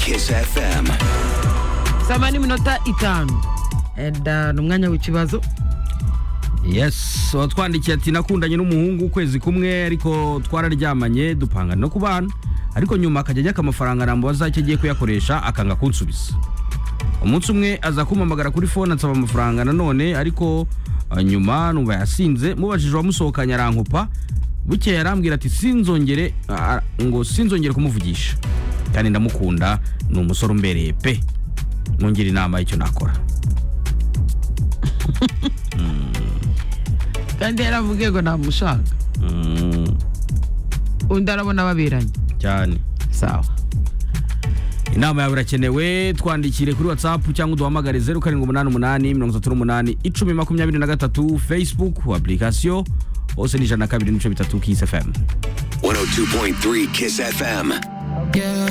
Kiss FM. sama n'iminota itanu eda ni umwanya w'ikibazo yes watwandikiye ati nakundanye n'umuhungu ukwezi kumwe ariko twararyamanye dupanga no kubana ariko nyuma akajya ajyaka amafaranga nambaza icyo agiye kuyakoresha akanga kunsubiza umunsi umwe aza kumpamagara kuri fone ansaba amafaranga nanone ariko eh, nyuma numva yasinze mubajije uwamusohokanye arankupa bukeye arambwira ati sinzongere ah, ngo sinzongere kumuvugisha kandi ndamukunda ni umusore umbereye pe ntungira inama y'icyo nakora kandi yaravuge ngo ntamushaka Mm, undi arabona baberanye cyane sawa inama yawe irakenewe twandikire kuri whatsapp cyangwa uduhamagare 0788 facebook application hose ni ijana na kabiri n'ibice bitatu kisi fm 102.3 Kiss FM.